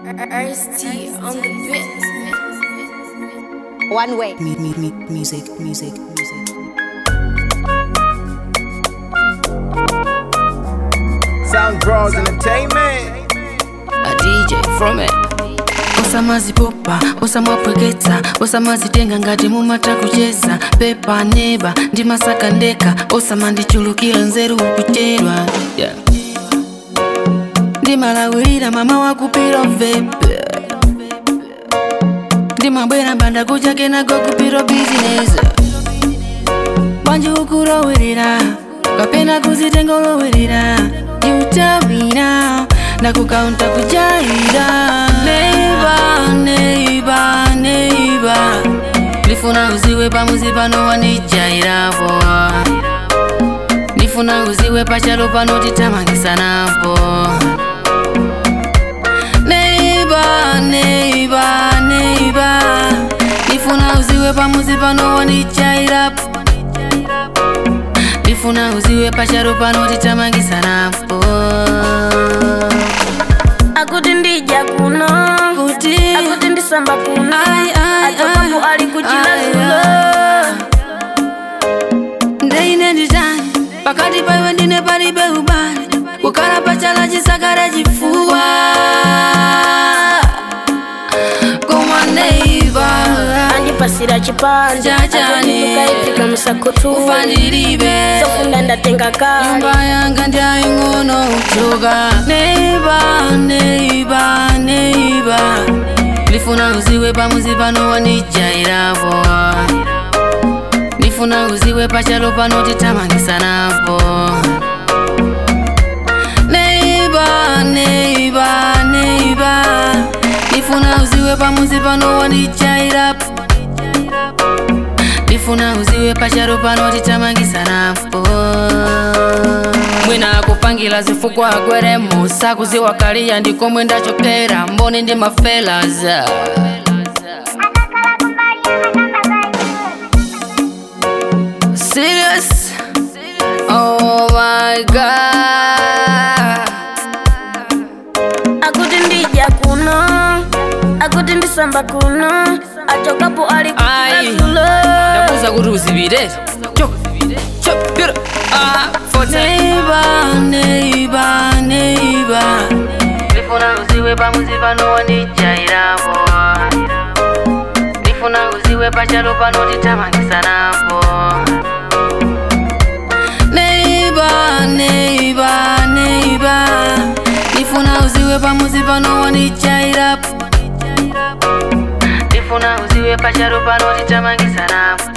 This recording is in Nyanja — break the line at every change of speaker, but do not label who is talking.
Ice-T on the bit.
One way.
Me, me, me, music, music, music.
Sound Bros Entertainment.
a DJ from it osamazipopa osamwapweketsa osamazitenga ngati mumata kucheza pepa neba ndi masaka ndeka osamandichulukira nzeru kuchedwa yeah. ndimalawirira mama wakupiro vepe ndimabwera mbanda kuchake nago kupiro bizinesi bwanji ukulowirira kapena kuzitenga olowirira yutawina ndakukaunta kujaira neiba neiba neiba ndifuna uziwe pamuzi pano wanijairapo ndifuna uziwe pachalo pano titamangisanapo neiba neiba neiba ndifuna uziwe pamuzi pano wanijairapo ndifuna uziwe pachalo pano titamangisanapo
akuti ndija kuno
kuti
akuti ndisamba kuno
Ai, ai,
atokapo
ai,
ali kuchila
ai,
zulo
ndeine nditani pakati paiwe ndine palibe ubale kukhala pachala chisakale chifuwa koma neiva
andipasira chipanja
Chachani.
ndikaipika msakutu
ufandilibe
sofunda ndatenga kale
nyumba yanga ndiyaying'ono uchoka neiba neiba neiba ndifuna uziwe pamuzi pano wanijairapo ndifuna uziwe pachalo pano titamangisanapo neiba neiba neiba ndifuna uziwe pamuzi pano wanijairapo ndifuna uziwe pachalo pano titamangisanapo mwina akupangira zifukwa agwere musa kuziwa kaliya ndikomwe ndachokera mboni ndi mafelaza Serious? Oh my god.
akuti ndija kuno akuti ndisamba kuno atokapo ali kuchila
Ai.
zulo
ndakuza kuti uzipite Chok, chok, pira. Ah, forte. neiba neiba neiba ndifuna uziwe pamuzi pano wandijairapo ndifuna uziwe pachalo pano titamangisanapo neiba neiba neiba ndifuna uziwe pamuzi pano wandijairapo ndifuna uziwe pachalo pano titamangisanapo